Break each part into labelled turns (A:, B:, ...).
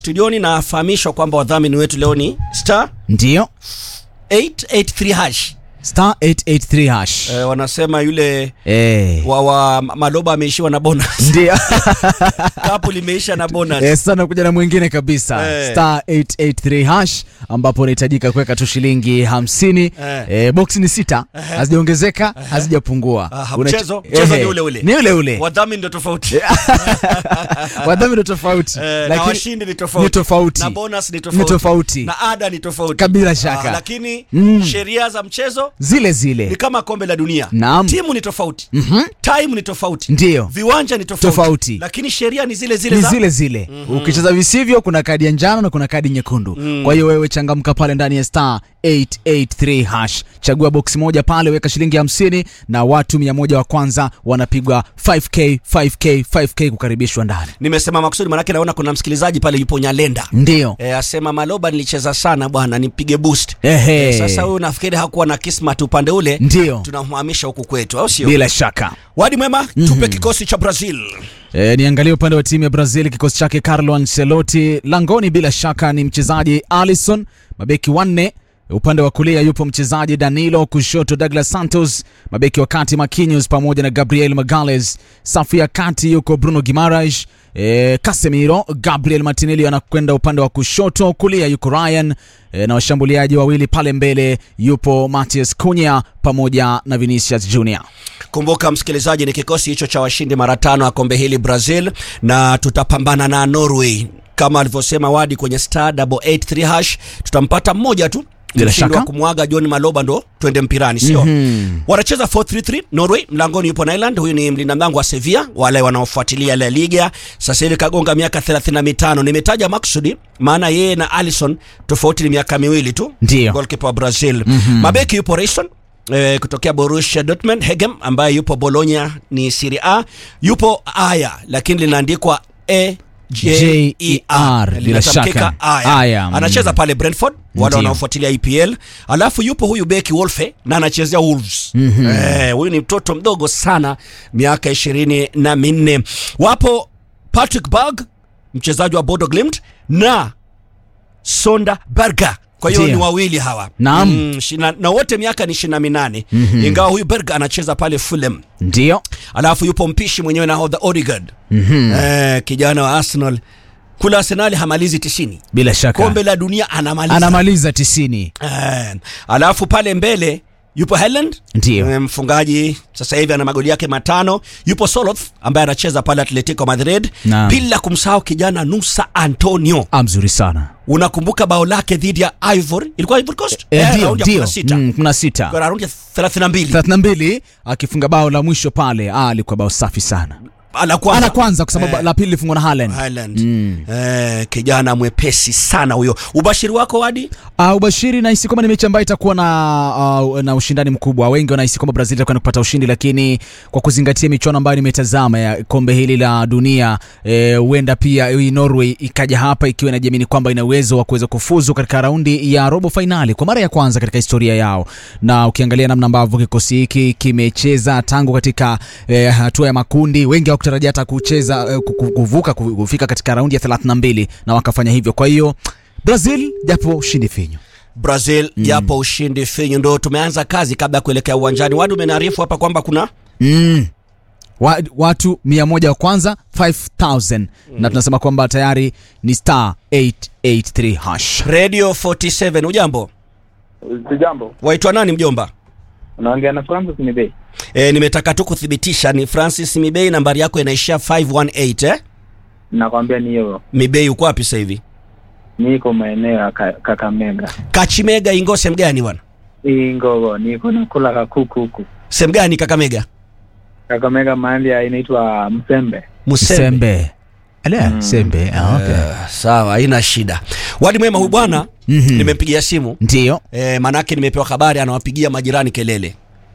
A: studioni nafahamishwa kwamba wadhamini wetu leo ni star
B: Ndio.
A: 883 hash
B: Star 883 hash.
A: e, wanasema yule
B: Eh.
A: wa, wa maloba ameishiwa na bonus
B: Ndio.
A: kapu limeisha na bonus
B: Eh, sana kuja na mwingine kabisa
A: Eh.
B: star 883 hash ambapo unahitajika kuweka tu shilingi 50
A: Eh.
B: eh, box ni sita hazijaongezeka hazijapungua
A: Aha,
B: Unachi-
A: mchezo- mchezo
B: Ehe,
A: ni ule ule.
B: ni ule ule
A: wadhamini ndio tofauti
B: wadhamini ndo tofauti
A: Eh, na
B: lakini
A: washindi ni tofauti
B: ni tofauti
A: na bonus ni tofauti,
B: Ni tofauti.
A: na ada ni tofauti
B: Kabila shaka.
A: Ah, lakini
B: Mm.
A: sheria za mchezo
B: zile
A: ni
B: zile
A: kama kombe la dunia
B: Naam.
A: timu ni tofauti time ni tofauti
B: Ndio.
A: viwanja ni tofauti,
B: Tofauti.
A: lakini sheria ni zile zile
B: ni
A: za
B: zile zile ukicheza visivyo kuna kadi ya njano na kuna kadi nyekundu kwa hiyo wewe changamka pale ndani ya star 883 hash chagua boksi moja pale weka shilingi 50 na watu 100 wa kwanza wanapigwa 5k 5k 5k kukaribishwa ndani
A: nimesema makusudi manake naona kuna msikilizaji pale yupo nyalenda
B: ndio
A: e, asema maloba nilicheza sana bwana nipige boost
B: Ehe.
A: e, sasa huyu nafikiri hakuwa na kismat upande ule
B: Ndio.
A: tunamhamisha huku kwetu au sio
B: bila shaka
A: wadi mwema tupe kikosi cha brazil
B: E, niangalie upande wa timu ya Brazil, kikosi chake Carlo Ancelotti langoni, bila shaka ni mchezaji Alisson, mabeki wanne upande wa kulia yupo mchezaji Danilo, kushoto Douglas Santos, mabeki wa kati Marquinhos pamoja na Gabriel Magalhaes, safu ya kati yuko Bruno Guimaraes, e, Casemiro, Gabriel Martinelli anakwenda upande wa kushoto, kulia yuko Ryan e, na washambuliaji wawili pale mbele yupo Matheus Cunha pamoja na Vinicius Junior.
A: kumbuka msikilizaji ni kikosi hicho cha washindi mara tano ya kombe hili brazil na tutapambana na norway kama alivyosema wadi kwenye star 883 hash tutampata mmoja tu
B: Bila
A: Mshindi
B: shaka.
A: wa kumwaga john maloba ndo twende mpirani sio mm-hmm. wanacheza 433 norway mlangoni yupo nyland huyu ni mlinda mlango wa sevilla wale wanaofuatilia la liga sasa hivi kagonga miaka 35 nimetaja maksudi maana yeye na alison tofauti ni miaka miwili tu
B: Ndio.
A: golkipa wa brazil mm-hmm. mabeki yupo Rayson Eh, kutokea Borussia Dortmund Hegem ambaye yupo Bologna ni Serie A yupo Aya lakini linaandikwa E J E R
B: Bila
A: Linatamkika
B: shaka.
A: Aya.
B: Aya, mm.
A: anacheza pale Brentford wale
B: Ndio.
A: wanaofuatilia EPL alafu yupo huyu beki Wolfe na anachezea Wolves mm-hmm. eh, huyu ni mtoto mdogo sana miaka ishirini na minne wapo Patrick Berg mchezaji wa Bodo Glimt na Sonda Berger kwa hiyo
B: Ndio.
A: ni wawili hawa
B: Naam.
A: mm, shina, na wote miaka ni ishirini na minane mm-hmm. ingawa huyu Berger anacheza pale Fulham
B: Ndio.
A: alafu yupo mpishi mwenyewe nahodha Odegaard mm-hmm. eh, kijana wa Arsenal kule Arsenali hamalizi tisini
B: Bila shaka.
A: kombe la dunia anamaliza
B: anamaliza tisini
A: Eh, alafu pale mbele yupo Haaland
B: Ndio.
A: eh, mfungaji sasa hivi ana magoli yake matano yupo Soloth ambaye anacheza pale Atletico Madrid
B: Naam.
A: bila kumsahau kijana Nusa Antonio
B: Ah, mzuri sana
A: unakumbuka bao lake dhidi ya Ivory ilikuwa Ivory Coast
B: Eh, ndio
A: raundi ya
B: ndio
A: 16.
B: Mm, kumi na sita
A: Kwa raundi ya 32
B: 32 akifunga bao la mwisho pale ah, alikuwa bao safi sana
A: ana kwanza
B: ana kwanza kwa sababu
A: Eh.
B: la pili lifungwa na Haaland
A: Haaland eh, kijana mwepesi sana huyo ubashiri wako wadi
B: Uh, ubashiri nahisi kwamba ni mechi ambayo itakuwa na, uh, na ushindani mkubwa. Wengi wanahisi kwamba Brazil itakwenda kupata ushindi, lakini kwa kuzingatia michuano ambayo nimetazama ya kombe hili la dunia huenda pia hii Norway ikaja hapa ikiwa inajiamini kwamba ina uwezo wa kuweza kufuzu katika raundi ya robo fainali kwa mara ya kwanza katika historia yao, na ukiangalia namna ambavyo kikosi hiki kimecheza tangu katika eh, hatua ya makundi, wengi hawakutarajia hata kucheza eh, ku- ku- kuvuka ku- kufika katika raundi ya 32 na wakafanya hivyo. Kwa hiyo Brazil japo ushindi finyu
A: Brazil japo ushindi finyu ndo tumeanza kazi kabla ya kuelekea uwanjani wadi umeniarifu hapa kwamba kuna
B: mm. Wa, watu mia moja wa kwanza 5000 na tunasema kwamba tayari ni star 883 hash
A: radio 47 ujambo
C: Sijambo,
A: waitwa nani mjomba
C: unaongea na Francis Mibei.
A: e, nimetaka tu kuthibitisha ni francis mibei nambari yako inaishia 518 eh?
C: Nakwambia ni hiyo,
A: mibei uko wapi sasa hivi
C: niko maeneo ya Ka- Kakamega
A: kachimega ingo sehemu gani bwana
C: hii Ngogo, niko nakula kakuku huku
A: sehemu gani kakamega
C: Kakamega, mahali ya inaitwa Msembe.
A: musembe
B: sembe Ala, sembe ah, okay.
A: Eh, sawa haina shida wadi mwema huyu bwana
B: Mhm.
A: nimempigia simu
B: ndiyo
A: e, manake nimepewa habari anawapigia majirani kelele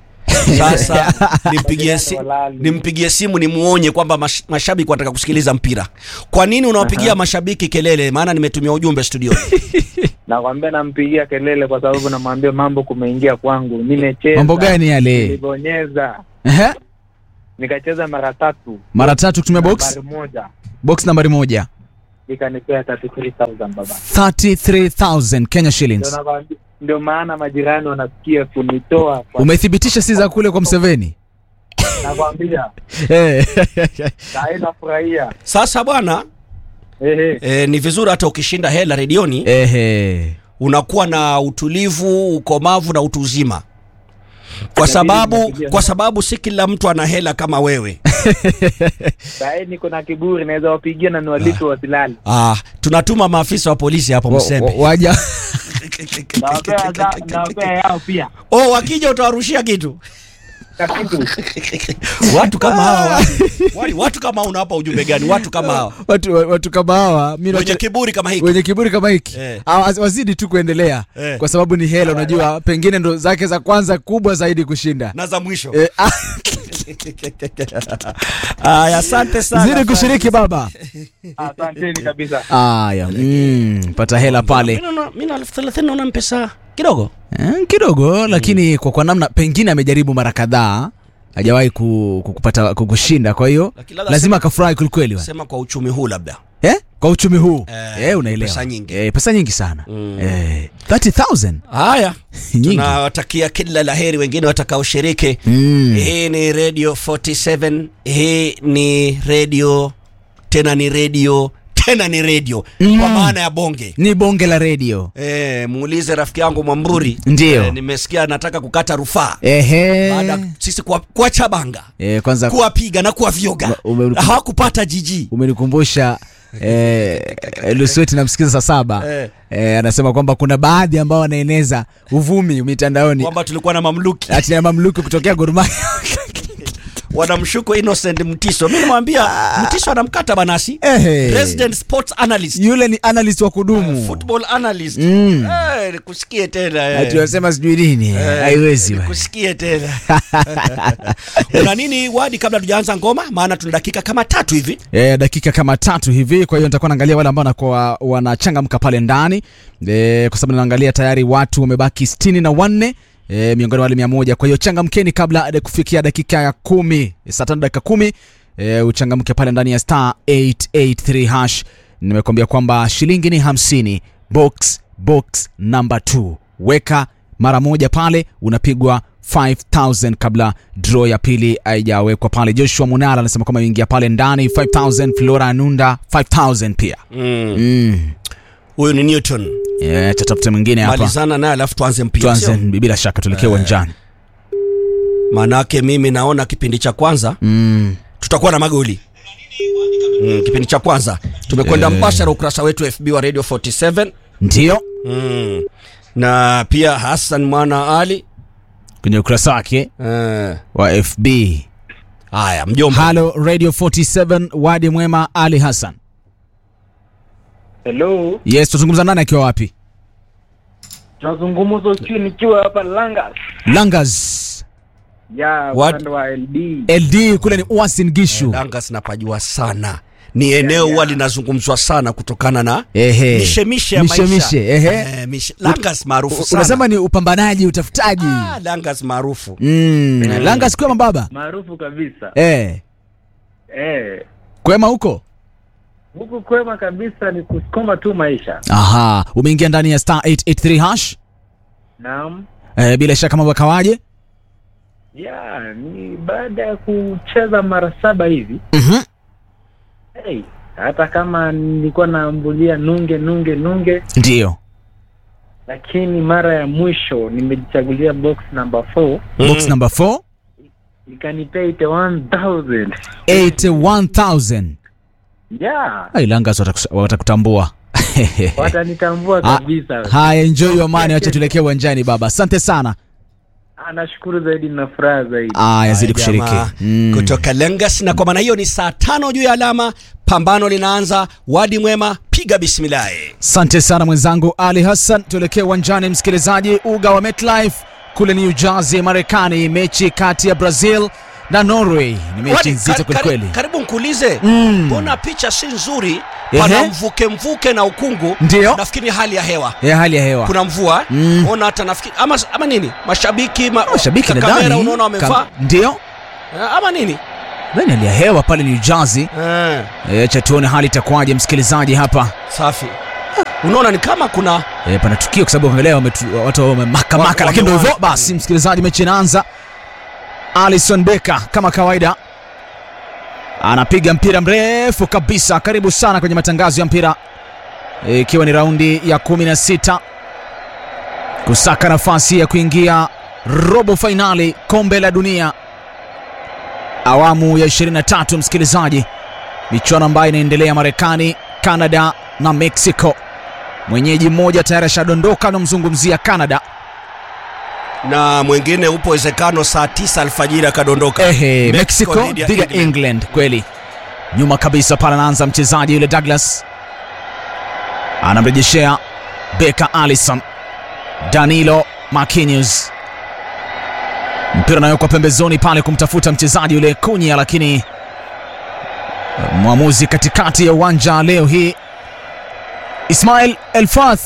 A: sasa nimpigie, si, nimpigie simu nimuonye kwamba mash, mashabiki wanataka kusikiliza mpira kwa nini unawapigia mashabiki kelele maana nimetumia ujumbe studio
C: Nakwambia nampigia kelele kwa sababu namwambia mambo kumeingia kwangu, nimecheza
B: mambo gani yale
C: nilibonyeza
B: Ehe.
C: nikacheza mara tatu
B: mara tatu kutumia box
C: nambari moja
B: box nambari moja
C: ikanipea 33000 baba
B: 33000 Kenya
C: ndio
B: shillings.
C: nakwambia ndio maana majirani wanasikia kunitoa kwa
B: Umethibitisha si za kule kwa Mseveni?
C: nakwambia
B: Eh.
C: sai nafurahia
A: Sasa bwana
C: ehe
A: e, ni vizuri hata ukishinda hela redioni
B: Ehe.
A: unakuwa na utulivu, ukomavu na utu uzima, kwa
C: Inabidi
A: sababu
C: nimepigia
A: kwa
C: sana.
A: sababu si kila mtu ana hela kama wewe.
C: sai niko na kiburi naweza wapigia na niwalipe wasilali
A: Ah, tunatuma maafisa wa polisi hapo
B: Wa- wa-
A: Msembe.
B: Waja
C: nawapea za- nawapea yao pia
A: Oh, wakija utawarushia kitu.
C: na kitu
A: Watu kama hawa watu, wali- watu kama hawa unawapa ujumbe gani? Watu kama hawa
B: watu watu kama hawa mimi
A: wenye
B: nacho-
A: kiburi kama hiki.
B: wenye kiburi kama hiki
A: Eh.
B: Hawa- wazidi tu kuendelea
A: Eh.
B: kwa sababu ni hela, unajua pengine ndo zake za kwanza kubwa zaidi kushinda.
A: na za mwisho.
B: Eh, ah,
A: Aya, asante sana.
B: zidi kushiriki baba.
C: asanteni kabisa
B: Aya, mm, pata hela pale
A: Mimi naona- mimi na elfu thelathini naona mpesa kidogo.
B: eh, kidogo, lakini kwa kwa namna pengine amejaribu mara kadhaa hajawahi ku- kukupata kukushinda, kwa hiyo
A: Lakini labda
B: lazima akafurahi kwelikweli wa.
A: Sema kwa uchumi huu labda.
B: eh? kwa uchumi huu
A: Eh,
B: eh, unaelewa
A: pesa nyingi.
B: eh, pesa nyingi sana
A: Mm.
B: eh, 30000
A: Haya,
B: Nyingi.
A: tunawatakia kila laheri wengine watakaoshiriki.
B: mm.
A: Hii ni Radio 47, hii ni radio tena ni radio tena ni radio
B: Mm.
A: kwa maana ya bonge.
B: ni bonge la redio
A: E, muulize rafiki yangu Mwamburi.
B: Ndio.
A: Eh, nimesikia anataka kukata rufaa
B: ehe
A: baada ya sisi kuwa- kuwacha banga
B: eh, kwanza
A: kuwapiga na kuwavyoga
B: Ume-
A: hawakupata jiji
B: umenikumbusha eh, Lusweti namsikiza saa saba
A: Eh.
B: eh, anasema kwamba kuna baadhi ambao wanaeneza uvumi mitandaoni
A: kwamba tulikuwa na mamluki
B: ati ya mamluki kutokea Gor Mahia
A: wanamshuku Innocent Mtiso. Mimi nimwambia Mtiso anamkata banasi
B: Ehe.
A: President Sports Analyst
B: yule ni analyst wa kudumu
A: football analyst
B: Mm.
A: eh, nikusikie tena eh.
B: ati wasema sijui nini eh,
A: Eh,
B: haiwezi bwana.
A: nikusikie tena una nini wadi kabla tujaanza ngoma maana tuna dakika kama tatu hivi
B: E, dakika kama tatu hivi, kwa hiyo nitakuwa naangalia wale ambao wanakuwa wanachangamka pale ndani e, kwa sababu naangalia tayari watu wamebaki sitini na wanne e, miongoni mwa wale mia moja. Kwa hiyo changamkeni kabla ya kufikia dakika ya kumi, saa tano dakika kumi e, uchangamke pale ndani ya star 883 hash. Nimekuambia kwamba shilingi ni hamsini, box box number 2 weka mara moja pale unapigwa 5000 kabla draw ya pili haijawekwa pale. Joshua Munala anasema kwamba ingia pale ndani 5000, Flora Anunda 5000 pia. Mm.
A: huyu ni Newton
B: Yeah, tatafute mwingine hapa.
A: malizana naye alafu tuanze mpira
B: Tuanze
A: sio?
B: bila shaka tuelekee uwanjani.
A: maanake mimi naona kipindi cha kwanza
B: Mm.
A: tutakuwa na magoli mm, kipindi cha kwanza tumekwenda mbashara ukurasa wetu FB wa Radio 47
B: Ndio
A: mm. na pia Hassan Mwana Ali
B: kwenye ukurasa wake
A: eh,
B: wa FB.
A: haya mjomba
B: Halo Radio 47 Wadi Mwema Ali Hassan.
C: hello
B: Yes, tuzungumza nani akiwa wapi?
C: tunazungumza ukiwa nikiwa hapa Langas
B: Langas.
C: ya
A: What?
C: upande wa LD
B: LD kule ni Uasin Gishu.
A: Langa sinapajua sana ni eneo huwa linazungumzwa sana kutokana na
B: Ehe.
A: mishemishe ya
B: Mishe,
A: maisha
B: mishe, ehe.
A: Eh, mishe- Langas maarufu
B: U-
A: sana
B: Unasema ni upambanaji, utafutaji.
A: Ah, Langas maarufu
B: Mm. Langas kwema baba.
C: maarufu kabisa
B: Eh.
C: eh
B: Kwema huko?
C: huku kwema kabisa ni kusukuma tu maisha
B: Aha, umeingia ndani ya star 883 hash.
C: naam
B: Eh, bila shaka mambo yakawaje?
C: ya ni baada ya kucheza mara saba hivi
B: Mhm.
C: hey, hata kama nilikuwa naambulia nunge nunge nunge
B: Ndio.
C: lakini mara ya mwisho nimejichagulia box number 4
B: Box
A: Mm.
B: number 4
C: ikanipea 81000
B: 81000.
C: yeah
B: Ai, Langas watakus- watakutambua.
C: watanitambua
B: Ah,
C: kabisa
B: Haya, enjoy your money, acha tuelekee uwanjani baba. Asante sana.
C: Ah, nashukuru zaidi na furaha zaidi
B: Aya, zidi
A: Haya,
B: kushiriki.
A: jamaa,
B: Mm.
A: kutoka Langas na kwa maana hiyo ni saa tano juu ya alama pambano linaanza wadi mwema piga bismillahi
B: Asante sana mwenzangu Ali Hassan. Tuelekee uwanjani msikilizaji, uga wa MetLife kule New Jersey, Marekani, mechi kati ya Brazil na Norway. Ni mechi
A: Wadi,
B: nzito
A: kar-
B: kwelikweli.
A: kar- karibu nkuulize
B: Mm.
A: mbona picha si nzuri
B: Ehe.
A: pana mvuke mvuke na ukungu
B: Ndio.
A: nafikiri hali ya hewa
B: Ya hali ya hewa.
A: kuna mvua
B: Mm.
A: ona hata nafikiri ama, ama nini mashabiki ma,
B: Mashabiki
A: ka-
B: nadhani
A: kamera unaona wamevaa
B: kam- ndio
A: Eh, ama nini
B: Nani hali ya hewa pale New Jersey?
A: eh,
B: E, cha tuone hali itakuwaje msikilizaji hapa.
A: safi unaona ni kama kuna
B: E, pana tukio kwa sababu angalia wametu- watu wamemaka maka,
A: Wa-
B: lakini ndio hivyo
A: wamewahi.
B: basi, msikilizaji, mechi inaanza. Alison Becker kama kawaida anapiga mpira mrefu kabisa. Karibu sana kwenye matangazo ya mpira, E, ikiwa ni raundi ya 16 kusaka nafasi ya kuingia robo fainali kombe la dunia awamu ya 23, msikilizaji, michuano ambayo inaendelea Marekani, Canada na Mexico. Mwenyeji mmoja tayari ashadondoka, anamzungumzia Canada.
A: na mwingine upo uwezekano saa tisa alfajiri akadondoka
B: Ehe, Mexico
A: dhidi ya
B: dhidi ya
A: England.
B: England. Kweli nyuma kabisa pale anaanza mchezaji yule Douglas, anamrejeshea Beka Allison, Danilo Marquinhos, mpira unawekwa pembezoni pale kumtafuta mchezaji yule Kunya, lakini mwamuzi katikati ya uwanja leo hii Ismail Elfath,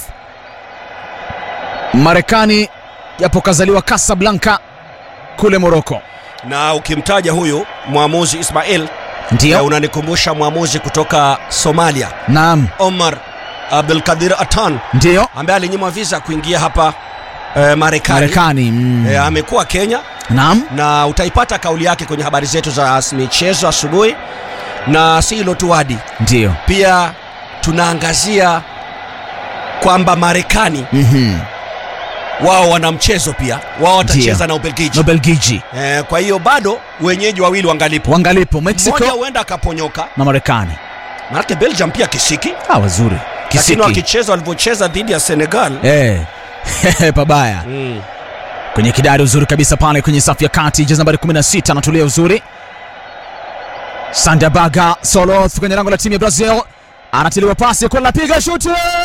B: Marekani japo kazaliwa Casablanca kule Morocco.
A: na ukimtaja huyu mwamuzi Ismail eh,
B: Ndio,
A: unanikumbusha mwamuzi kutoka Somalia
B: naam,
A: Omar Abdulkadir Atan
B: ndio
A: ambaye alinyimwa visa kuingia hapa eh, Marekani
B: Marekani. mm.
A: eh, amekuwa Kenya
B: Naam,
A: na utaipata kauli yake kwenye habari zetu za michezo asubuhi na si hilo tu Wadi
B: ndio.
A: pia tunaangazia kwamba Marekani
B: Mhm.
A: wao wana mchezo pia wao watacheza na Ubelgiji
B: Na Ubelgiji
A: eh, kwa hiyo bado wenyeji wawili wangalipo
B: wangalipo
A: mmoja
B: Mexico
A: huenda akaponyoka
B: na Marekani.
A: manake Belgium pia kisiki
B: Ah, wazuri
A: lakini
B: kisiki
A: wakicheza walivyocheza dhidi ya Senegal
B: eh. pabaya
A: mm.
B: kwenye kidari uzuri kabisa pale kwenye safu ya kati, jezi nambari 16 anatulia uzuri. Sandabaga Soloth kwenye lango la timu ya Brazil anatiliwa pasi kwa lapiga shuti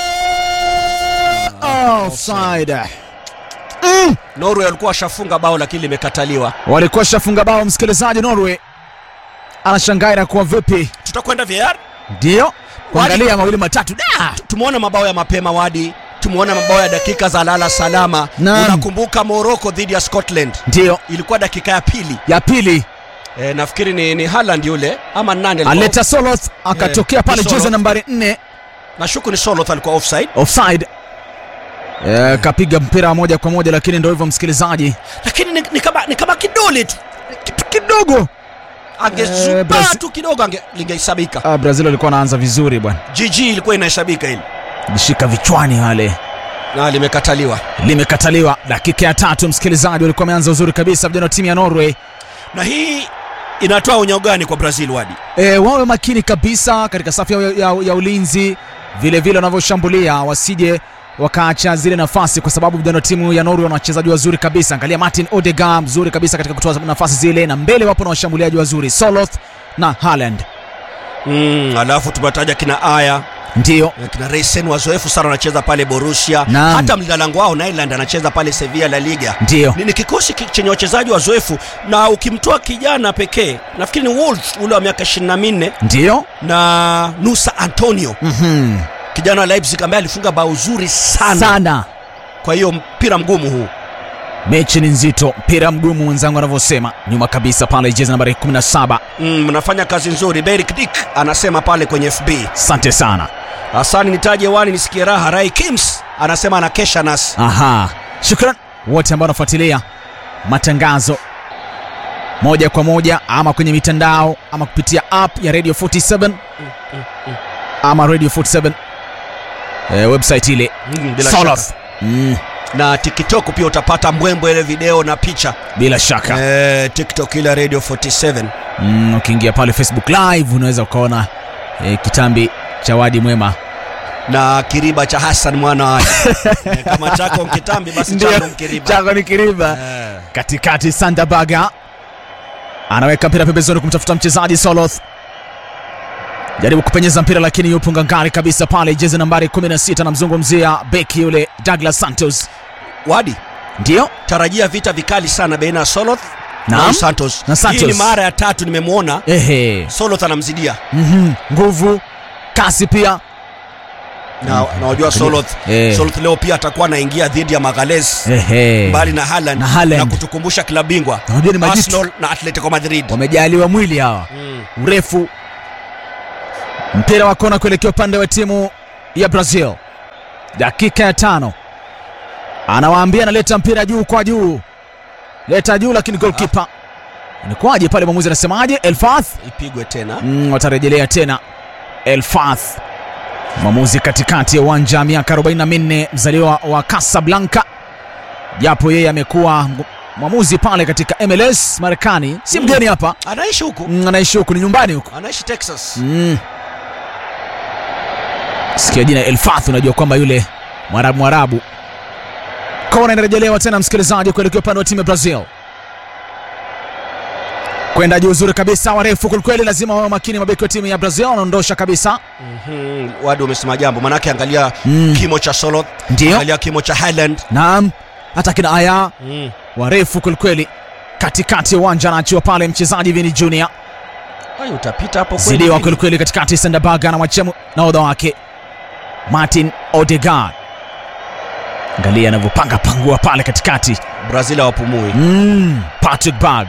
B: offside. Mm.
A: Norway walikuwa washafunga bao lakini limekataliwa
B: Walikuwa shafunga bao, msikilizaji. Norway anashangaa inakuwa vipi?
A: tutakwenda VAR
B: Ndio kuangalia mawili matatu da
A: tumeona mabao ya mapema wadi tumeona mabao ya dakika za lala salama
B: Naam.
A: unakumbuka Morocco dhidi ya Scotland
B: ndio
A: ilikuwa dakika ya pili
B: ya pili
A: e, nafikiri ni, ni Haaland yule ama nani alikuwa
B: aleta Soloth akatokea
A: Eh,
B: pale
A: Soloth.
B: jezi nambari 4
A: nashuku ni Soloth alikuwa offside
B: offside Eh, kapiga mpira moja kwa moja, lakini ndio hivyo msikilizaji,
A: lakini ni, ni, kama, ni kama kidole tu
B: kitu kidogo. Eh,
A: angezubaa
B: Brazil-
A: tu kidogo ange- lingehesabika
B: Ah, Brazil walikuwa wanaanza vizuri bwana,
A: GG ilikuwa inahesabika hili
B: lishika vichwani wale,
A: na limekataliwa
B: limekataliwa. Dakika ya tatu, msikilizaji, walikuwa wameanza uzuri kabisa vijana wa timu ya Norway.
A: na hii inatoa onyo gani kwa Brazil wadi
B: E, wawe makini kabisa katika safu ya, ya, ya ulinzi vile vile wanavyoshambulia wasije wakaacha zile nafasi, kwa sababu vijana wa timu ya Norway wana wachezaji wazuri kabisa. Angalia Martin Odegaard mzuri kabisa katika kutoa nafasi zile, na mbele wapo na washambuliaji wazuri Soloth na Haaland.
A: mm, alafu tumetaja kina Aya
B: Ndio
A: na kina Reisen wazoefu sana wanacheza pale Borussia
B: Naam.
A: hata mlinda lango wao Nyland anacheza pale Sevilla La Liga
B: ndio
A: ni, ni kikosi ki- chenye wachezaji wazoefu na ukimtoa kijana pekee nafikiri ni Wolves ule wa miaka 24
B: ndio
A: na Nusa Antonio
B: Mhm.
A: kijana wa Leipzig ambaye alifunga bao zuri sana,
B: sana.
A: kwa hiyo mpira mgumu huu
B: Mechi ni nzito, mpira mgumu, mwenzangu anavyosema. Nyuma kabisa pale jezi nambari 17.
A: Mm, mnafanya kazi nzuri Berik Dick anasema pale kwenye FB
B: Asante sana.
A: Hasani nitaje wani nisikie raha Rai Kims anasema anakesha nasi
B: Aha, shukran wote ambao wanafuatilia matangazo moja kwa moja ama kwenye mitandao ama kupitia app ya Radio 47 ama Radio 47 eh, website ile
A: Mm, bila
B: Soloth.
A: shaka.
B: Mm,
A: na TikTok pia utapata mbwembwe ile video na picha
B: bila shaka
A: eh, TikTok ile Radio 47
B: mm, ukiingia pale Facebook live unaweza ukaona eh, kitambi cha wadi mwema
A: na kiriba cha Hassan mwana wa Ali. eh, kama chako mkitambi basi changu mkiriba
B: chako ni kiriba
A: eh.
B: katikati Sandabaga anaweka mpira pembezoni kumtafuta mchezaji Soloth, jaribu kupenyeza mpira lakini yupo ngangari kabisa pale, jezi nambari 16 anamzungumzia beki yule Douglas Santos.
A: Wadi
B: Ndio
A: tarajia vita vikali sana baina ya Soloth na
B: Naam.
A: Santos.
B: Na Santos.
A: Hii ni mara ya tatu nimemwona
B: ehe,
A: Soloth anamzidia.
B: mhm, nguvu, kasi pia
A: na na wajua Soloth
B: Eh.
A: Soloth leo pia atakuwa anaingia dhidi ya Magalhaes
B: Ehe.
A: mbali na Haaland
B: Na Haaland.
A: kutukumbusha klabu bingwa
B: Unajua ni majitu.
A: Arsenal na Atletico Madrid
B: wamejaliwa mwili hawa
A: Mm.
B: urefu mpira wa kona kuelekea upande wa timu ya brazil dakika ya tano anawaambia analeta mpira juu kwa juu leta juu lakini golkipa inakuwaje pale mwamuzi anasemaje elfath
A: ipigwe tena
B: mm, watarejelea tena elfath mwamuzi katikati ya uwanja miaka 44 mzaliwa wa casablanca japo yeye amekuwa mgu- mwamuzi pale katika mls marekani si
A: Mm.
B: mgeni hapa
A: anaishi huku
B: Mm, anaishi huku ni nyumbani huku
A: anaishi Texas
B: mm. sikia jina elfath unajua kwamba yule mwarabu mwarabu kona inarejelewa tena msikilizaji kuelekea upande wa timu ya brazil kwenda juu uzuri kabisa warefu kwelikweli lazima wawe makini mabeki wa timu ya brazil wanaondosha kabisa
A: Mhm, wadi umesema jambo manake angalia
B: Mm.
A: kimo cha Soloth
B: Ndio.
A: angalia kimo cha Haaland
B: naam hata kina aya
A: mm.
B: warefu kwelikweli katikati ya uwanja anaachiwa pale mchezaji vini junior
A: Ai, utapita hapo kweli
B: zidiwa
A: Vini.
B: kwelikweli katikati sendabaga anamwachia mu- nahodha wake martin odegaard angalia anavyopanga pangua pale katikati
A: Brazil hawapumui
B: mm, patrick bag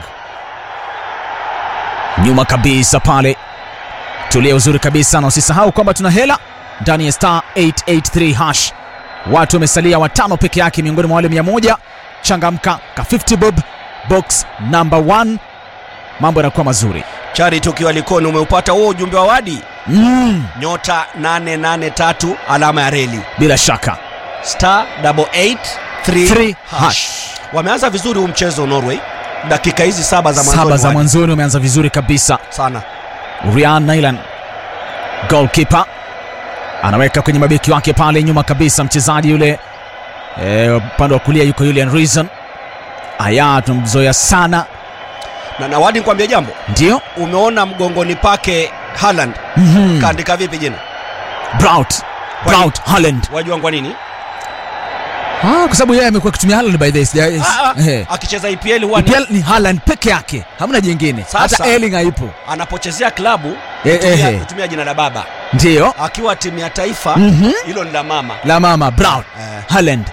B: nyuma kabisa pale tulia uzuri kabisa na usisahau kwamba tuna hela ndani ya star 883 hash watu wamesalia watano peke yake miongoni mwa wale 100 changamka ka 50 bob box number 1 mambo yanakuwa mazuri
A: Charity ukiwa Likoni umeupata huo ujumbe wa wadi
B: mm,
A: nyota 883 alama ya reli
B: bila shaka
A: star 883
B: Three
A: hash. Wameanza vizuri huu mchezo Norway, dakika hizi saba za mwanzoni
B: saba za
A: Wadi.
B: mwanzoni wameanza vizuri kabisa
A: sana.
B: Ryan Nyland goalkeeper anaweka kwenye mabeki wake pale nyuma kabisa mchezaji yule eh, upande wa kulia yuko Julian Reason aya tumzoea sana
A: Na, na Wadi nikwambia jambo,
B: ndio
A: umeona mgongoni pake Haaland
B: mm-hmm.
A: kaandika vipi jina?
B: Braut Braut Haaland
A: Wajua kwa nini?
B: ah, kwa sababu yeye amekuwa akitumia Haaland by this
A: Ah, ah,
B: eh.
A: akicheza EPL huwa ni-
B: EPL ni Haaland peke yake hamna jingine
A: Sasa-
B: hata Erling haipo
A: anapochezea klabu
B: Eh,
A: hutumia-
B: eh.
A: hutumia jina la baba,
B: ndio
A: akiwa timu ya taifa
B: Mhm.
A: hilo ni la mama.
B: la mama Braut
A: Eh,
B: Haaland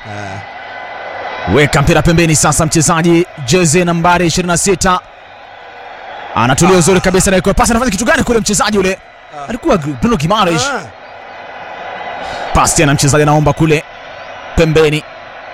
A: eh.
B: weka mpira pembeni sasa mchezaji jezi nambari 26 anatulia uzuri kabisa na ikuwa pasi anafanya kitu gani kule mchezaji ule
A: Ah.
B: alikuwa Bruno Gimares
A: Ah.
B: pasi tena mchezaji anaomba kule pembeni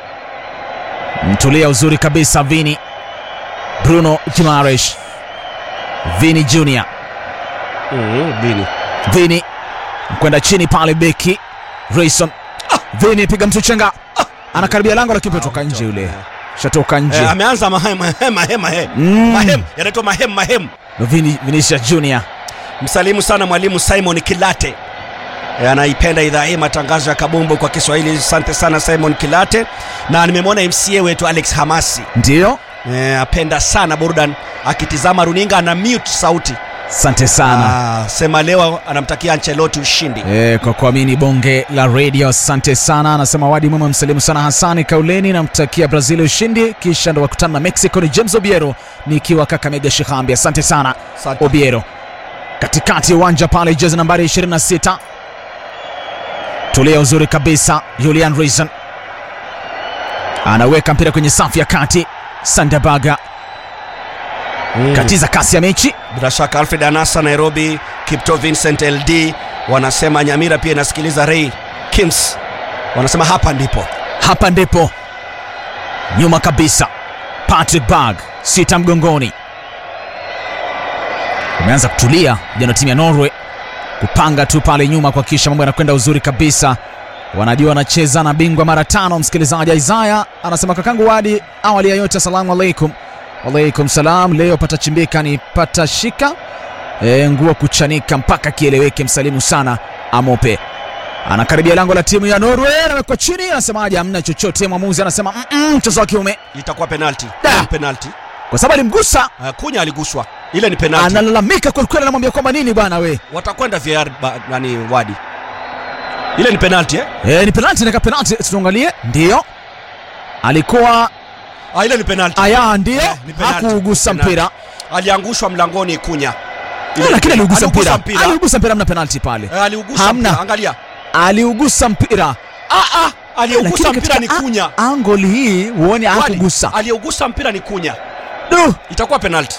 B: mtulia uzuri kabisa Vini Bruno Gimares Vini Junior
A: Mhm, Bini.
B: Vini kwenda chini pale beki Rayson Vini piga mtu chenga anakaribia lango lakini kutoka nje yule shatoka nje
A: Eh, ameanza mahem mahem mahem mahem
B: Mm.
A: mahem yanaitwa mahem mahem.
B: Vini, Vinicius Junior
A: Msalimu sana mwalimu Simon Kilate Eh, anaipenda idhaa hii matangazo ya kabumbu kwa Kiswahili. Asante sana Simon Kilate, na nimemwona MCA wetu Alex Hamasi
B: ndio
A: eh, apenda sana burudani, akitizama runinga ana mute sauti
B: asante sana
A: ah, sema leo anamtakia Ancelotti ushindi.
B: E, kwa kuamini bonge la radio asante sana anasema wadi mwema msalimu sana hasani kauleni namtakia brazil ushindi kisha ndo wakutana na mexico ni james obiero nikiwa kakamega shihambi asante sana
A: Asante.
B: obiero katikati ya uwanja pale jezi nambari 26 tulia uzuri kabisa julian reason anaweka mpira kwenye safu ya kati sandabaga
A: Mm.
B: katiza kasi ya mechi
A: Bila shaka Alfred Anasa Nairobi, Kipto Vincent LD wanasema Nyamira pia inasikiliza Ray Kims wanasema hapa ndipo
B: hapa ndipo nyuma kabisa patrick bag sita mgongoni umeanza kutulia jana timu ya norway kupanga tu pale nyuma kuhakikisha mambo yanakwenda uzuri kabisa wanajua wanacheza na bingwa mara tano msikilizaji isaya anasema kakangu wadi awali ya yote asalamu alaikum walaikum salam leo patachimbika ni patashika e, nguo kuchanika mpaka kieleweke msalimu sana amope anakaribia lango la timu ya norway anawekwa chini anasemaje hamna chochote mwamuzi anasema "Mm-mm, mchezo wa kiume
A: itakuwa penalti.
B: Da.
A: Ile ni penalti.
B: kwa sababu alimgusa
A: Uh, Kunya aliguswa, ile ni penalti.
B: analalamika kwelikweli anamwambia kwamba nini bwana we
A: Watakwenda VAR ba, nani wadi, ile ni penalti eh?
B: e, ni penalti naka penalti tuangalie ndio alikuwa
A: Ah, ile ni penalti.
B: aya ndio
A: Eh, ni penalti.
B: hakuugusa
A: Penalti.
B: mpira
A: Aliangushwa mlangoni Kunya.
B: Eh, lakini aliugusa
A: Aliugusa
B: mpira
A: mpira.
B: aliugusa mpira hamna penalti pale
A: Eh, aliugusa
B: Hamna.
A: mpira. Angalia.
B: aliugusa mpira
A: Ah, ah, aliyeugusa
B: Lakini
A: mpira ni
B: katika
A: Kunya.
B: a- angle hii huone
A: Wadi,
B: hakugusa
A: Aliyeugusa mpira ni Kunya.
B: Du!
A: Itakuwa penalty.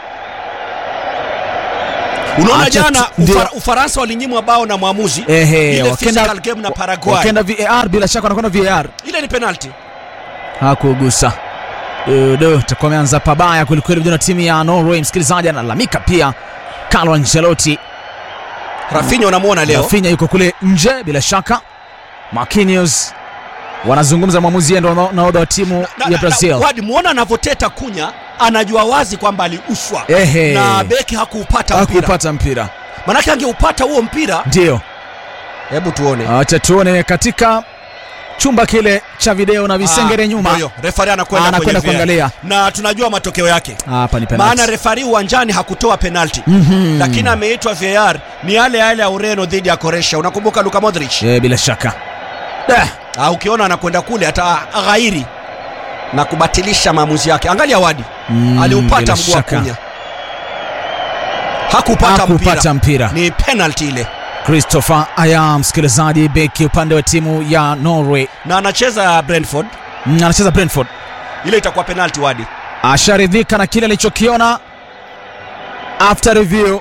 A: Unaona
B: Acha
A: jana
B: tu- ndio.
A: Ufar, Ufaransa walinyimwa bao na mwamuzi
B: Ehe,
A: ile
B: wakenda-
A: physical game na Paraguay.
B: wakenda VAR bila shaka wanakwenda VAR
A: Ile ni penalty.
B: hakugusa do takuwa ameanza pabaya kwelikweli vijana timu ya Norway. Msikilizaji analalamika pia, Carlo Ancelotti
A: Rafinha unamuona leo.
B: Rafinha yuko kule nje bila shaka. Marquinhos wanazungumza na mwamuzi, yeye ndo nahodha wa timu
A: Na-
B: ya
A: na-
B: Brazil.
A: na- Wadi muona anavyoteta Kunya, anajua wazi kwamba aliuswa
B: Ehe.
A: na beki hakuupata mpira,
B: Hakupata mpira,
A: manake angeupata huo mpira.
B: ndio
A: Hebu tuone
B: acha tuone katika chumba kile cha video na visengere
A: Ah,
B: nyuma.
A: ndio, refari anakwenda
B: Anakwenda
A: kwenye VAR.
B: kuangalia.
A: na tunajua matokeo yake
B: Hapa ni penalty.
A: maana refari uwanjani hakutoa penalti
B: Mhm.
A: lakini ameitwa VAR ni yale yale ya Ureno dhidi ya Croatia. Unakumbuka Luka Modric?
B: Eh, bila shaka Eh,
A: Ah, ukiona anakwenda kule ataghairi na kubatilisha maamuzi yake. Angalia Wadi
B: Mm,
A: aliupata
B: bila
A: mguu wa
B: shaka.
A: Kunya, hakupata
B: hakupata
A: mpira,
B: mpira.
A: ni penalti ile,
B: Christopher Aya, msikilizaji, beki upande wa timu ya Norway,
A: na anacheza Brentford.
B: Mm, anacheza Brentford,
A: Ile itakuwa penalti Wadi.
B: asharidhika na kile alichokiona after review.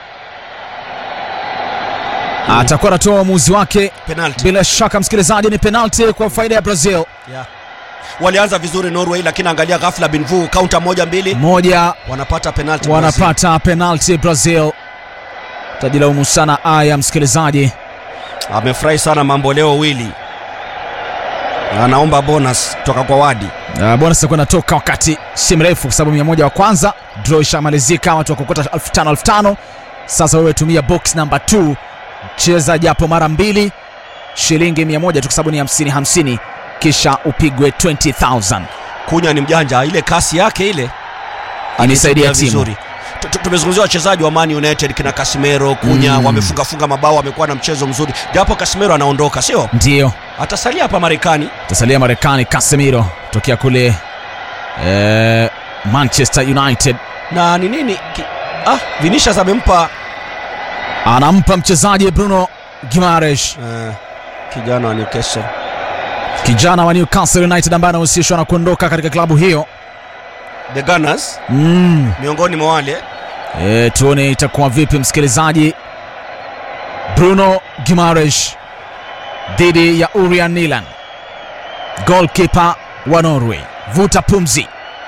B: Atakuwa anatoa uamuzi wake
A: Penalti.
B: bila shaka, msikilizaji, ni penalti kwa faida ya Brazil.
A: Yeah. Walianza vizuri Norway, lakini angalia ghafla Binvu kaunta moja mbili,
B: Moja
A: wanapata penalti.
B: wanapata penalti Brazil. Tajilaumu sana Aya, msikilizaji.
A: Amefurahi sana mambo leo Wili, anaomba bonus kutoka kwa Wadi.
B: Uh, bonus itakuwa inatoka wakati si mrefu, kwa sababu mia moja wa kwanza draw ishamalizika, watu wakokota elfu tano elfu tano. Sasa wewe tumia box number 2 cheza japo mara mbili, shilingi mia moja tu, kwa sababu ni hamsini hamsini, kisha upigwe 20000
A: Kunya ni mjanja, ile kasi yake ile
B: anisaidia
A: Anatumia
B: timu.
A: vizuri. Tu- tu- Tumezungumzia wachezaji wa Man United kina Casemiro, Kunya
B: Mm.
A: wamefunga funga mabao, wamekuwa na mchezo mzuri, japo Casemiro anaondoka, sio
B: Ndiyo
A: atasalia hapa Marekani.
B: tasalia Marekani. Casemiro tokea kule eh, Manchester United
A: Na ni nini ki, ah, Vinicius amempa
B: anampa mchezaji Bruno Gimares,
A: eh, kijana wa Newcastle
B: kijana wa Newcastle United ambaye anahusishwa na kuondoka katika klabu hiyo.
A: the Gunners,
B: mm.
A: miongoni mwa wale
B: E, tuone itakuwa vipi msikilizaji. Bruno Gimares dhidi ya Urian Nilan, goalkeeper wa Norway. Vuta pumzi,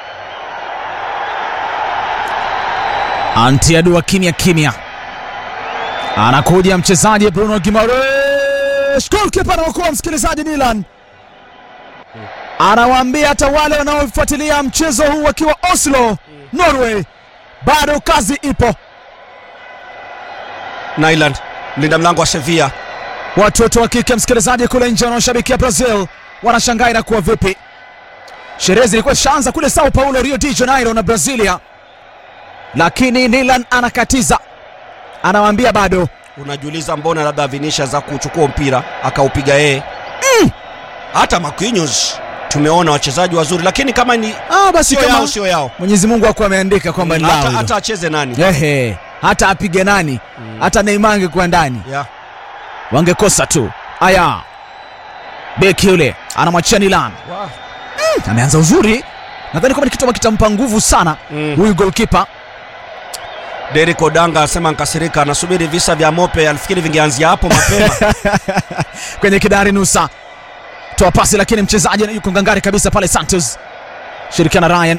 B: antiadua kimya kimya, anakuja mchezaji Bruno Gimares, goalkeeper anaokoa msikilizaji. Nilan anawaambia hata wale wanaofuatilia mchezo huu wakiwa Oslo, Norway, bado kazi ipo.
A: Nyland, mlinda mlango wa Sevilla.
B: Watoto wa kike msikilizaji, kule nje wanaoshabikia Brazil wanashangaa inakuwa vipi. Sherehe zilikuwa zishaanza kule Sao Paulo, Rio de Janeiro na Brazilia, lakini Nilan anakatiza, anawaambia bado.
A: Unajiuliza mbona labda Vinicius za kuchukua mpira akaupiga yeye hata Marquinhos tumeona wachezaji wazuri, lakini kama ni
B: Ah, basi
A: sio yao,
B: kama
A: sio yao,
B: Mwenyezi Mungu akuwa ameandika kwamba ni lao
A: hata,
B: hilo.
A: hata acheze nani
B: Ehe, hata apige nani, hata Neymar angekuwa ndani
A: yeah.
B: wangekosa tu. Aya, beki yule anamwachia Nilan,
A: wow.
B: ameanza uzuri, nadhani kwamba ni kitu ambacho kitampa nguvu sana
A: mm.
B: huyu goalkeeper.
A: Derek Odanga asema nkasirika, anasubiri visa vya Mope, alifikiri vingeanzia hapo mapema.
B: kwenye kidari nusa toa pasi lakini mchezaji yuko ngangari kabisa pale santos shirikiana ryan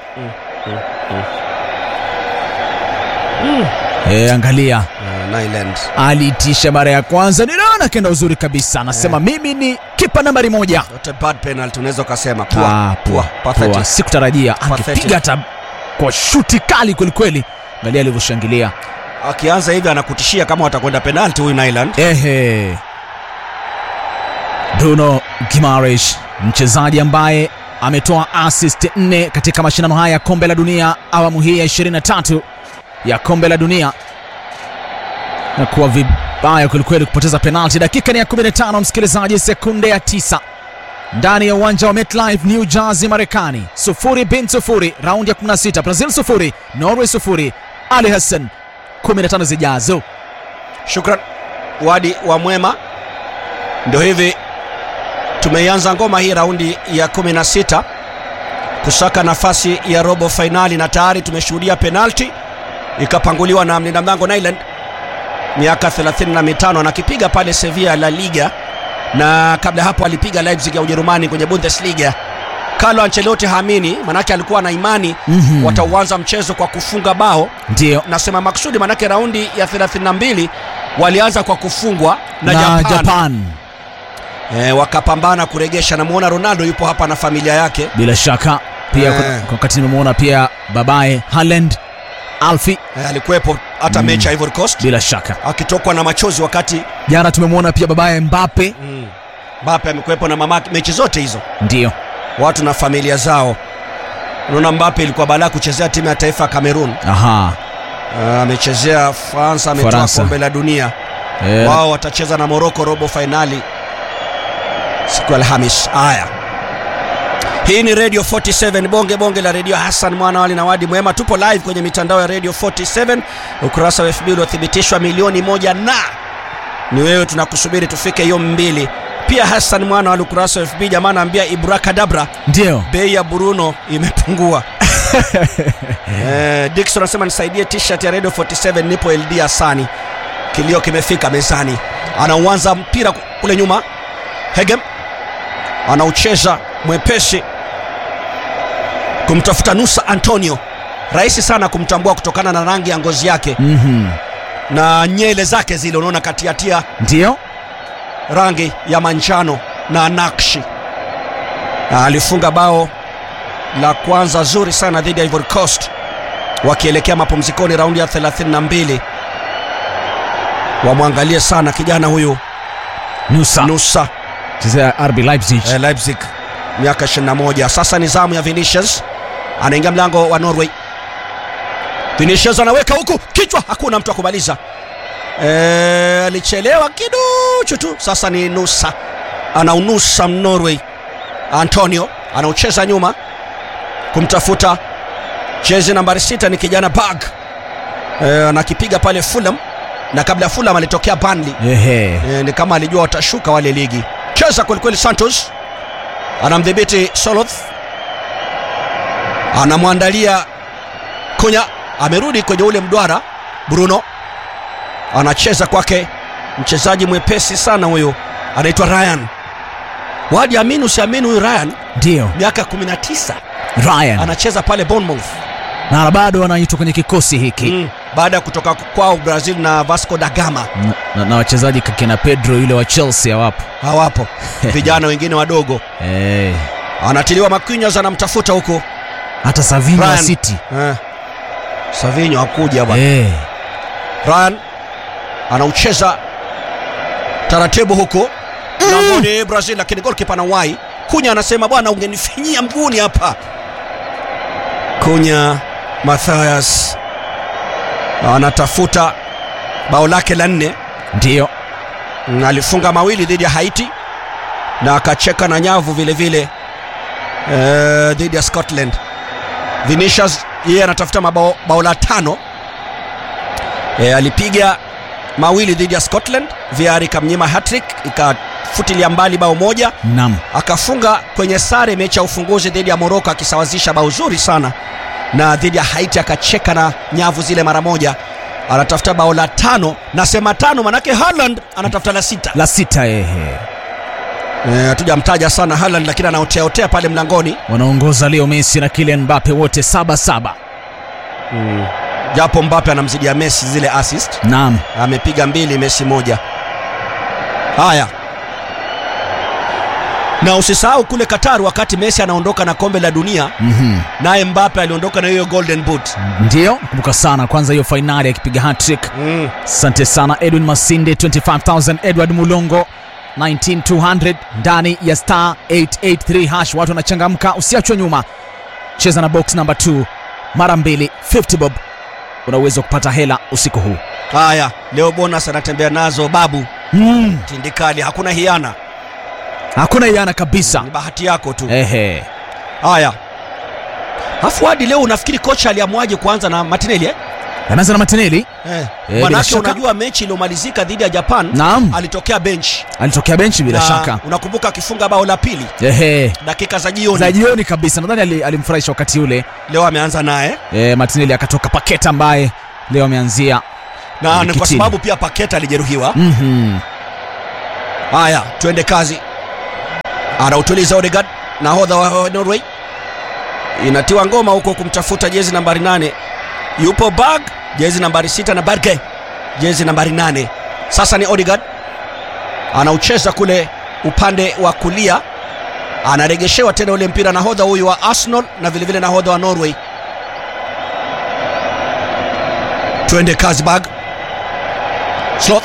B: E, angalia
A: uh, Nyland
B: aliitisha mara ya kwanza ninaona kenda uzuri kabisa anasema mimi ni kipa nambari moja
A: Not a bad penalty, unaweza ukasema
B: Ah,
A: poa
B: poa,
A: poa,
B: poa.
A: pathetic.
B: sikutarajia
A: Pathetic.
B: angepiga hata kwa shuti kali kwelikweli angalia alivyoshangilia
A: Akianza hivi anakutishia kama watakwenda penalty huyu Nyland.
B: Ehe. Bruno Gimares mchezaji ambaye ametoa assist nne katika mashindano haya ya kombe la dunia awamu hii ya 23 ya kombe la dunia na kuwa vibaya kwelikweli kupoteza penalti. Dakika ni ya 15, msikilizaji, sekunde ya tisa ndani ya uwanja wa MetLife New Jersey, Marekani. Sufuri bin sufuri, raundi ya 16, Brazil sufuri, Norway sufuri. Ali Hassan 15 zijazo.
A: Shukran Wadi wa Mwema Ndio hivi tumeianza ngoma hii raundi ya 16 kusaka nafasi ya robo fainali, na tayari tumeshuhudia penalti ikapanguliwa na mlinda mlango Nyland, miaka 35 anakipiga pale Sevilla La Liga, na kabla hapo alipiga Leipzig ya Ujerumani kwenye Bundesliga. Carlo Ancelotti haamini, manake alikuwa na imani
B: Mhm.
A: watauanza mchezo kwa kufunga bao
B: Ndio.
A: nasema maksudi manake raundi ya 32 walianza kwa kufungwa na,
B: Na
A: Japan,
B: Japan.
A: E, wakapambana kuregesha. Namuona Ronaldo yupo hapa na familia yake
B: Bila shaka pia
A: Eh.
B: kwa- kwa wakati nimemwona pia babaye Haaland Alfi,
A: e, alikuwepo hata mechi ya Ivory Coast
B: bila shaka.
A: akitokwa na machozi wakati
B: Jana tumemwona pia babaye Mbappe.
A: mm, Mbappe amekuwepo na mamake mechi zote hizo,
B: Ndio.
A: watu na familia zao. Unaona Mbappe ilikuwa balaa kuchezea timu ya taifa ya Cameroon.
B: Aha.
A: Ah, amechezea Faransa, ametoa
B: Faransa.
A: kombe la dunia.
B: Eh,
A: Wao watacheza na Morocco robo fainali siku ya Alhamis. Haya, hii ni Radio 47 bonge bonge la redio. Hassan mwana wali na wadi mwema, tupo live kwenye mitandao ya Radio 47, ukurasa wa FB uliothibitishwa milioni moja na ni wewe, tunakusubiri tufike hiyo mbili. Pia Hassan mwana wali ukurasa wa FB, jamaa anaambia ibrakadabra,
B: Ndio.
A: bei ya Bruno imepungua. eh, Dickson anasema nisaidie t-shirt ya Radio 47 nipo LD Hasani. Kilio kimefika mezani. Anauanza mpira kule nyuma. Hegem anaucheza mwepesi kumtafuta Nusa Antonio. Rahisi sana kumtambua kutokana na rangi ya ngozi yake
B: Mhm.
A: na nyele zake zile, unaona katiatia
B: Ndio.
A: rangi ya manjano na nakshi. Na alifunga bao la kwanza zuri sana dhidi ya Ivory Coast wakielekea mapumzikoni raundi ya 32. Wamwangalie sana kijana huyu
B: Nusa.
A: Nusa
B: Chezea RB Leipzig.
A: eh, Leipzig miaka 21. Sasa ni zamu ya Vinicius, anaingia mlango wa Norway. Vinicius anaweka huku kichwa, hakuna mtu akumaliza. Eh, alichelewa kiduchu tu. Sasa ni Nusa anaunusa Norway. Antonio anaucheza nyuma kumtafuta jezi nambari sita, ni kijana Bag eh, anakipiga pale Fulham, na kabla ya Fulham alitokea Burnley.
B: Ehe.
A: E, ni kama alijua watashuka wale ligi. Cheza kwelikweli, Santos anamdhibiti Soloth, anamwandalia Kunya, amerudi kwenye ule mduara. Bruno anacheza kwake, mchezaji mwepesi sana huyu, anaitwa Ryan. Wadi amini usiamini, huyu Ryan
B: Ndio.
A: miaka 19
B: Ryan.
A: anacheza pale Bournemouth
B: Na bado anaitwa kwenye kikosi hiki.
A: mm, baada ya kutoka kwao Brazil na Vasco da Gama.
B: Na, na, na wachezaji kina Pedro yule wa Chelsea hawapo.
A: Hawapo vijana wengine wadogo,
B: Eh.
A: anatiliwa Marquinhos, anamtafuta huko
B: Hata Savinho wa
A: Ryan.
B: City.
A: Eh. Savinho hakuja bwana.
B: Eh.
A: Ryan anaucheza taratibu huku mlangoni Brazil, lakini goalkeeper anawahi. Kunya anasema bwana, ungenifinyia mguuni hapa. Kunya Mathias anatafuta bao lake la nne.
B: Ndio.
A: Mm, alifunga mawili dhidi ya Haiti na akacheka na nyavu vile vile eh, dhidi ya Scotland. Vinicius yeye anatafuta mabao bao la tano. Eh, alipiga mawili dhidi ya Scotland, VAR ikamnyima hattrick, ikafutilia mbali bao moja,
B: Naam.
A: akafunga kwenye sare mechi ya ufunguzi dhidi ya Morocco akisawazisha bao zuri sana, na dhidi ya Haiti akacheka na nyavu zile mara moja. Anatafuta bao la tano, nasema tano manake Haaland anatafuta la sita.
B: La sita ehe.
A: Eh, hatujamtaja sana Haaland lakini anaoteaotea pale mlangoni
B: Wanaongoza Leo Messi na Kylian Mbappe wote saba saba.
A: japo Mbappe anamzidia Messi zile assist,
B: Naam.
A: amepiga mbili, Messi moja. Haya, na usisahau kule Qatar wakati Messi anaondoka na kombe la dunia,
B: Mhm.
A: naye Mbappe aliondoka na hiyo golden boot.
B: Ndio, kumbuka sana kwanza hiyo fainali akipiga hat-trick.
A: Mm.
B: Asante sana Edwin Masinde 25000, Edward Mulongo 19200 ndani ya star 883 hash. Watu wanachangamka, usiachwe nyuma. Cheza na box number 2 mara mbili 50 bob, una uwezo wa kupata hela usiku huu.
A: Haya, leo bonus anatembea nazo babu
B: Mm.
A: tindikali, hakuna hiana,
B: Hakuna iana kabisa.
A: ni bahati yako tu.
B: Ehe.
A: Haya, afu hadi leo unafikiri kocha aliamwaje kuanza na Martinelli eh?
B: ameanza na Martinelli
A: eh.
B: bila
A: Manake
B: shaka.
A: unajua mechi iliyomalizika dhidi ya Japan
B: Naam.
A: alitokea bench
B: alitokea benchi bila
A: Na
B: shaka
A: unakumbuka akifunga bao la pili
B: ehe
A: dakika za jioni
B: za jioni kabisa nadhani ali- alimfurahisha wakati ule
A: leo ameanza naye
B: e, Martinelli akatoka Paketa ambaye leo ameanzia
A: na ni kwa
B: Kitini.
A: sababu pia Paketa alijeruhiwa
B: Mhm.
A: haya twende kazi anautuliza Odegaard nahodha wa Norway inatiwa ngoma huko kumtafuta jezi nambari nane yupo Bag jezi nambari sita na Berge jezi nambari nane sasa ni Odegaard anaucheza kule upande wa kulia anaregeshewa tena ule mpira nahodha huyu wa Arsenal na vilevile nahodha wa Norway twende kazi Bag Sloth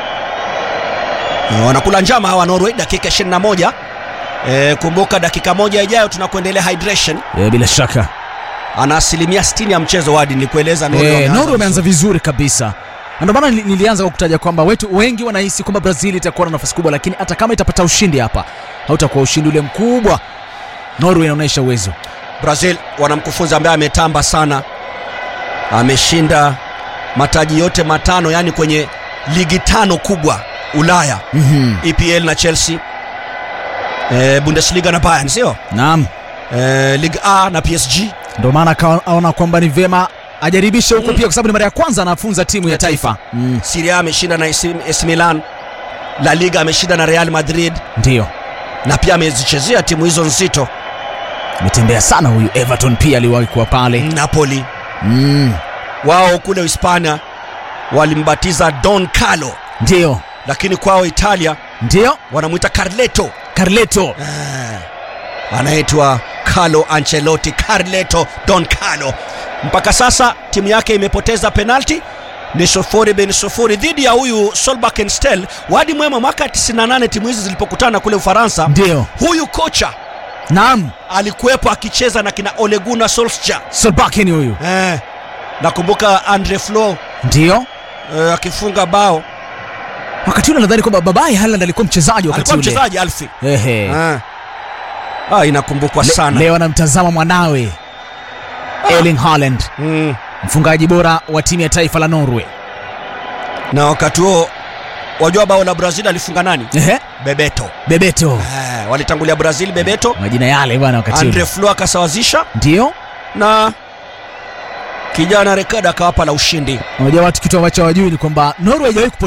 A: Eh, wanakula njama hawa Norway dakika 21 e, kumbuka dakika moja ijayo tunakuendelea hydration
B: e, bila shaka
A: ana asilimia 60 ya mchezo wadi nilikueleza Norway
B: e,
A: wameanza
B: Norway ameanza vizuri kabisa Na ndio maana nili- nilianza kwa kutaja kwamba wetu wengi wanahisi kwamba Brazil itakuwa na nafasi kubwa, lakini hata kama itapata ushindi hapa hautakuwa ushindi ule mkubwa. Norway inaonyesha uwezo.
A: Brazil wana mkufunzi ambaye ametamba sana, ameshinda mataji yote matano, yani kwenye ligi tano kubwa Ulaya,
B: Mhm.
A: EPL na Chelsea, e, Bundesliga na Bayern, sio
B: Naam,
A: e, Ligue A na PSG.
B: ndio maana akaona kwamba ni vema ajaribishe huko pia, kwa sababu ni mara ya kwanza anafunza timu ya taifa. Mm,
A: Serie A ameshinda na AC AC Milan, La Liga ameshinda na Real Madrid
B: ndio
A: na pia amezichezea timu hizo nzito,
B: ametembea sana huyu. Everton pia aliwahi kuwa pale.
A: Napoli
B: Mm,
A: wao kule Hispania walimbatiza Don Carlo,
B: ndio
A: lakini kwao Italia
B: ndio
A: wanamwita Carleto
B: Carleto.
A: anaitwa Carlo Ancelotti, Carleto Don Carlo. Mpaka sasa timu yake imepoteza penalti ni sufuri bin sufuri dhidi ya huyu Solbakken-Stel. Wadi mwema, mwaka 98 timu hizi zilipokutana kule Ufaransa,
B: Ndio,
A: huyu kocha
B: naam,
A: alikuwepo akicheza na kina Ole Gunnar Solskjaer.
B: Solbakken huyu.
A: Eh, nakumbuka Andre Flo
B: Ndio
A: eh, akifunga bao,
B: wakati ule nadhani kwamba babaye Haaland alikuwa mchezaji wakati
A: alikuwa
B: ule.
A: mchezaji Alfi.
B: Ehe.
A: Ah. Ah, inakumbukwa
B: Le-
A: sana
B: Leo anamtazama mwanawe Erling Haaland,
A: mm.
B: mfungaji bora wa timu ya taifa la Norway.
A: na wakati huo wajua bao la Brazil alifunga nani?
B: Ehe.
A: Bebeto.
B: Bebeto,
A: Eh, walitangulia Brazil Bebeto,
B: majina yale bwana wakati
A: Andre
B: ule.
A: Flo akasawazisha
B: Ndio
A: na kijana Rekada akawapa la ushindi.
B: unajua watu kitu ambacho hawajui ni kwamba Norway haijawahi